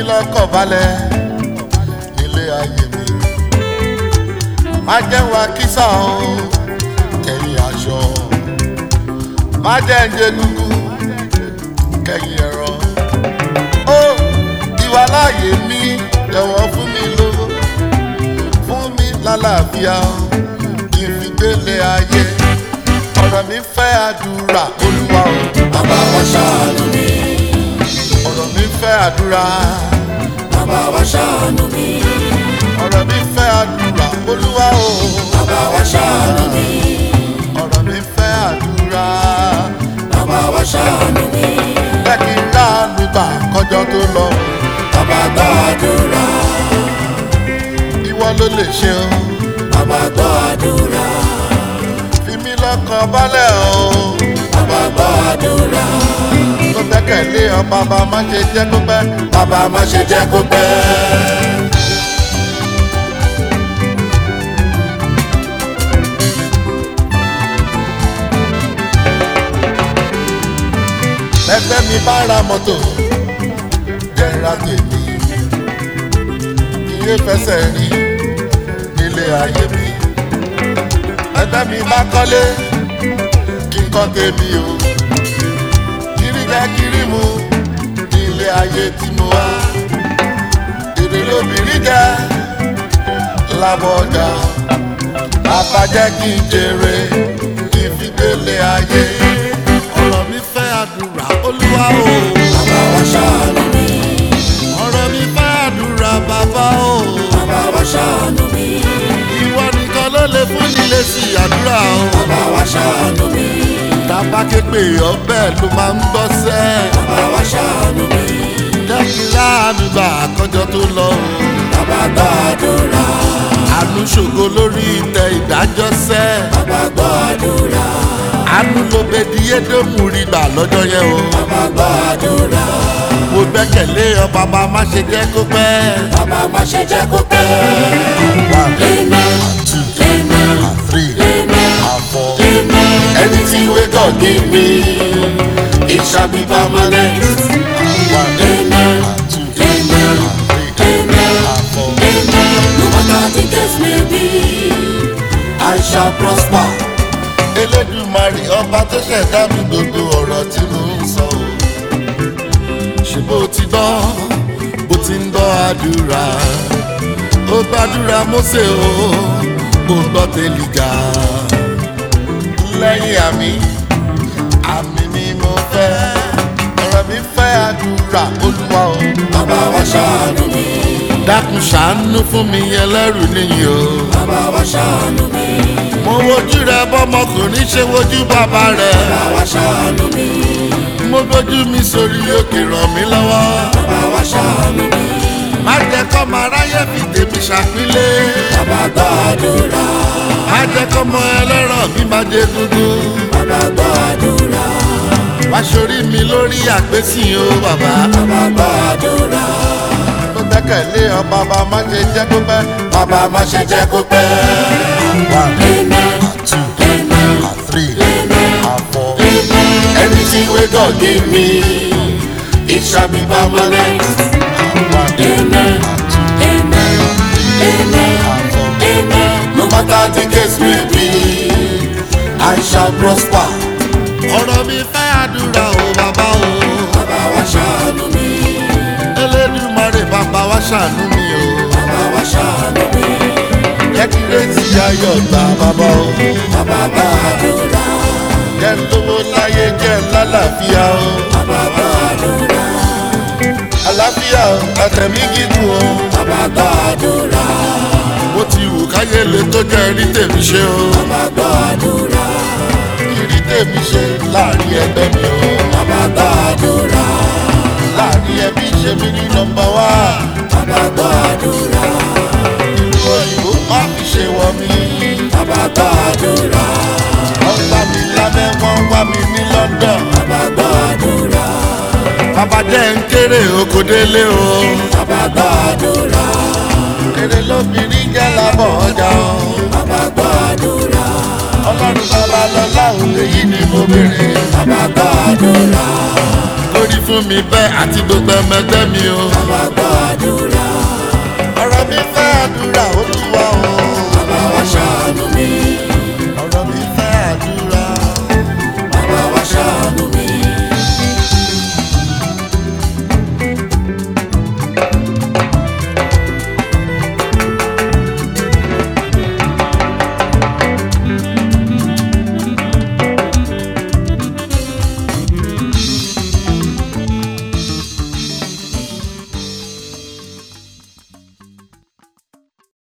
lọ́kàn balẹ̀ nílé ayé mi má jẹ́ wá kísà o kẹ́yìn aṣọ má jẹ́ ń jẹ gúgú kẹ́yìn ẹ̀rọ ó ìwà láàyè mi jọ̀wọ́ fún mi lówó fún mi lálàáfíà kí n fi gbélé ayé ọ̀rọ̀ mi fẹ́ àdúrà olúwa o bàbá wa ṣàánú mi ọ̀rọ̀ mi fẹ́ àdúrà bàbá wa ṣàánú mi ọ̀rọ̀ mi fẹ́ àdúrà olúwa o bàbá wa ṣàánú mi ọ̀rọ̀ mi fẹ́ àdúrà bàbá wa ṣàánú mi bẹ́ẹ̀ kí n láàánú gbà kọjọ́ tó lọ bàbá gbọ́ àdúrà ìwọ ló lè ṣe o bàbá gbọ́ àdúrà fi mí lọ́kàn balẹ̀ o bàbá gbọ́ àdúrà tó gbẹ́kẹ̀lé ọ bàbá má ṣe jẹ́ kó pẹ́ bàbá má ṣe jẹ́ kó pẹ́. ẹgbẹ́ mi bá ra mọ́tò jẹ́ra tèmi iye fẹsẹ̀ rí nílé ayé mi ẹgbẹ́ mi bá kọ́lé kí n kọ́ tèmi o kiri jẹ́ kiri mu nílé ayé tí mo wá èrè lóbìnrin jẹ́ lábọ̀ ọjà bàbá jẹ́ kí n jèrè kí n fi gbélé ayé ọ̀rọ̀ mi fẹ́ àdúrà olúwa o. bàbá wa ṣàánú mi ọ̀rọ̀ mi fẹ́ àdúrà bàbá o. bàbá wa ṣàánú mi ìwọ nìkan ló lè fún nílé sí àdúrà o. bàbá wa ṣàánú mi tàbá képe ọbẹ̀ ló máa ń gbọ́ sẹ́. bàbá wa ṣàánú mi jẹ́ kí láàánú gbà àkọ́jọ tó lọ o. bàbá gbọ́ àdúrà àánú ṣògo lórí ìtẹ́ ìdájọ́ sẹ́. bàbá gbọ́ àdúrà àánú ló bẹ di édómù rí gbà lọ́jọ́ yẹn o. bàbá gbọ́ àdúrà mo gbẹ́kẹ̀lé ọ bàbá má ṣe jẹ́ kó pẹ́. bàbá má ṣe jẹ́ kó pẹ́. One, Amen. two, Amen. three, Amen. and four. Amen. Anything we God give me, it shall be permanent. One, Amen. two, Amen. three, Amen. and four. Amen. No matter the case may be, I shall prosper. Elédùmarè ọba tó ṣẹ̀dá mi gbogbo ọ̀rọ̀ tí mo ń sọ o. Ṣé bó ti gbọ́ bó ti ń gbọ́ àdúrà? Ó gbàdúrà Mósè o, ó gbọ́ Tèlíjà. Lẹ́yìn àmì, àmì ni mo fẹ́. Ọ̀rọ̀ mi fẹ́ àdúrà Olúwa o. Bàbá wa ṣàánú mi. Dákun ṣàánú fún mi ẹlẹ́rù níyì o. Bàbá wa ṣàánú mi. Mo wojú rẹ bọ́mọkùnrin ṣe wojú bàbá rẹ̀. Bàbá wa ṣàánú mi. mo gbójú mi sórí òkè ràn mí lọ́wọ́. Bàbá wa ṣàánú mi. má jẹ́ kọ́ máa ráyè fi tèmi ṣàpínlẹ̀. Bàbá gbọ́ àdúrà. má jẹ́ kọ́ mọ ẹlẹ́rọ̀ mi máa jẹ dúdú. Bàbá gbọ́ àdúrà. wá sórí mi lórí àpèsìn o bàbá. Bàbá gbọ́ àdúrà. mo gbẹ́kẹ̀lé ọ bàbá má ṣe jẹ́ kó pẹ́. Bàbá má ṣe jẹ́ kó pẹ́. one Amen. two Amen. three and four. Anything we God give me, it shall be permanent. one Amen. Amen. Amen. Amen. No matter the case may be, I shall prosper. ọ̀rọ̀ mi fẹ́ àdúrà o bàbá o. Bàbá wa ṣàánú mi. Elédùmarè bàbá wa ṣàánú mi o. Bàbá wa ṣàánú mi. jẹ́ kí rétí ayọ̀ gbà bàbá o. Bàbá gbọ́ àdúrà. jẹ́ ń lówó láyé jẹ́ ń lálàáfíà o. Bàbá gbọ́ àdúrà. àlàáfíà o àtẹ̀mí gígùn o. Bàbá gbọ́ àdúrà. bó ti wù káyé lè tó jẹ́ rí tèmi ṣe o. Bàbá gbọ́ àdúrà. rí tèmi ṣe láàrin ẹgbẹ́ mi o. Bàbá gbọ́ àdúrà. láàrin ẹbí ṣe mí ní nọmba wá. Bàbá gbọ́ àdúrà. ìlú òyìnbó má fi ṣe wọ mí. Bàbá gbọ́ àdúrà. wọ́n gbá mi lábẹ́ wọ́n wá mi ní London. Bàbá gbọ́ àdúrà. bàbá jẹ́ ń kéré oko délé o. Bàbá gbọ́ àdúrà. èrè lóbìnrin jẹ́ lábọ̀ ọjà o. Bàbá gbọ́ àdúrà. ọlọ́run bàbá lọ láwùn lèyí ni mo béèrè. Bàbá gbọ́ àdúrà. lórí fún mi bẹ́ẹ̀ àti gbogbo ẹmẹgbẹ́ mi o.